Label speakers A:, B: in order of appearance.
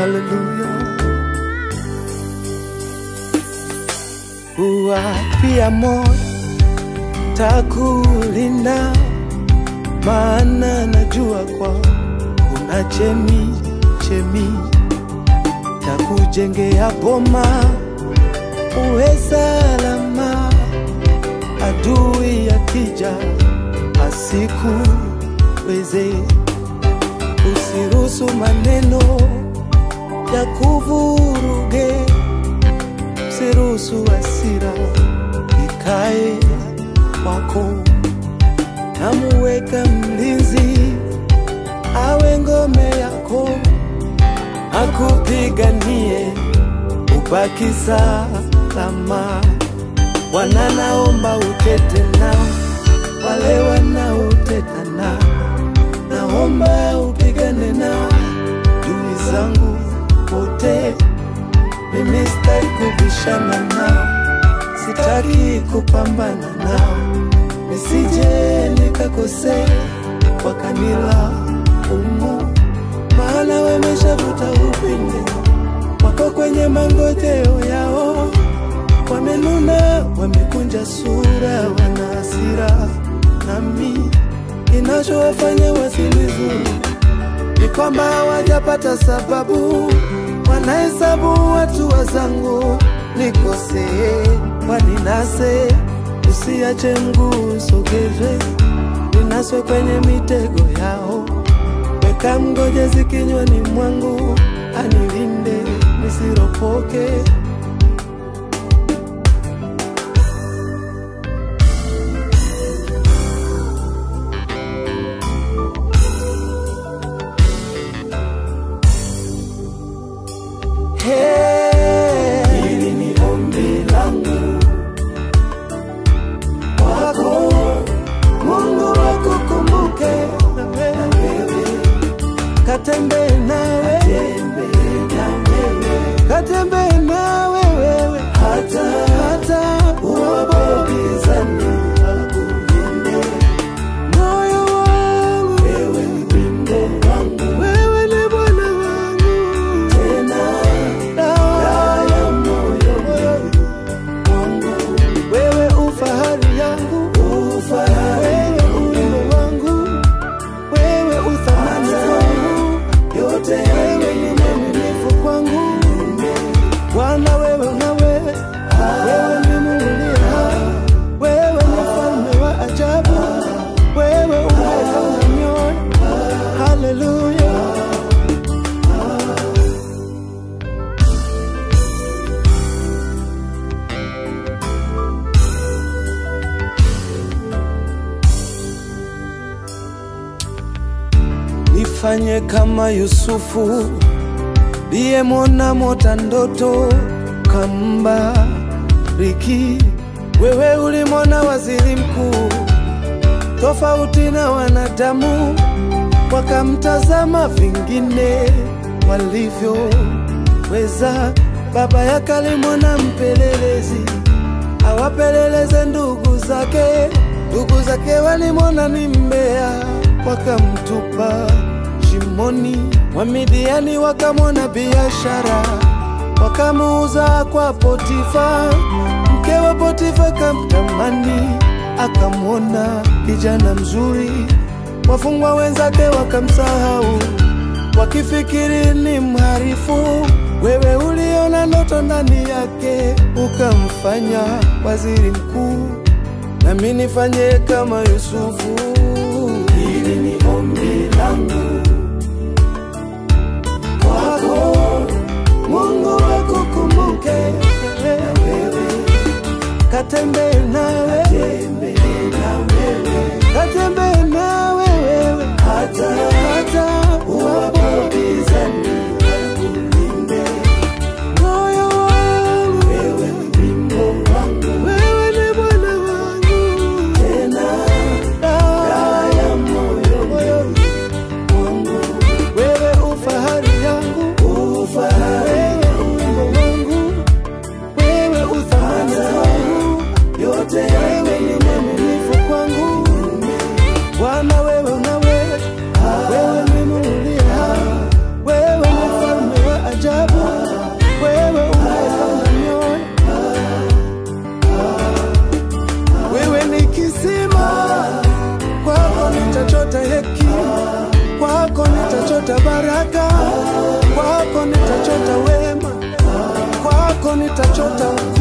A: haleluya. Uwapia moyo takulinda, maana najua kwa kuna chemi chemi takujengea boma uwe salama, adui akija asikuweze. Usiruhusu maneno ya kuvuruge, usiruhusu hasira ikae kwako. Namuweka mlinzi awe ngome yako, akupiganie ubaki salama. Bwana, naomba utete nao wale wanaoteta nao, naomba upigane nao dui zangu wote. Mimi sitaki kubishana nao, sitaki kupambana nao, nisije nikakosea wakanila umu, maana wameshavuta upinde wako kwenye mangojeo yao, wamenuna, wamekunja sura, wana hasira nami. Kinachowafanya wasilizuru ni kwamba hawajapata sababu, wanahesabu watu wazangu nikosee, waninase, usiache mguu usogezwe, ninaswe kwenye mitego yao, weka mgojezi kinywani mwangu, anilinde nisiropoke. Hey, hili ni ombi langu kwako, Mungu akukumbuke na wewe, katembee nawe, katembee nawe wewe, hata hata uwapopizani akulinde moyo wangu, wewe ni wimbo wangu, wewe ni Bwana wangu tena dawa ya moyo wangu, wewe ufahari yangu, wewe ulimbo wangu, wewe uthamani wangu, yote wewe ni mwaminifu kwangu Bwana, wewe unawe, wewe ni Mungu uliye hai, wewe ni mfalme wa ajabu, wewe umeona mioyo. Haleluya. Nifanye kama Yusufu liyemwona mota ndoto kambariki. Wewe ulimwona waziri mkuu tofauti na wanadamu, wakamtazama vingine walivyoweza. Baba yake alimwona mpelelezi awapeleleze ndugu zake, ndugu zake walimwona ni mbea, wakamtupa shimoni. Wamidiani wakamwona biashara, wakamuuza kwa Potifa. Mke wa Potifa kamtamani, akamwona kijana mzuri. Wafungwa wenzake wakamsahau, wakifikiri ni mharifu. Wewe uliona ndoto ndani yake, ukamfanya waziri mkuu. Nami nifanye kama Yusufu. Hili ni ombi langu kwako, Mungu akukumbuke na wewe, katembee nawe, katembee nawe wewe, hata hata uwapopizani akulinde moyo wangu, wewe ni wimbo wangu, wewe ni Bwana wangu, tena dawa ya moyo wangu, wewe ufahari yangu, ufahari wewe ulimbo wangu, wewe uthamani wangu, yote wewe nitachota ukuu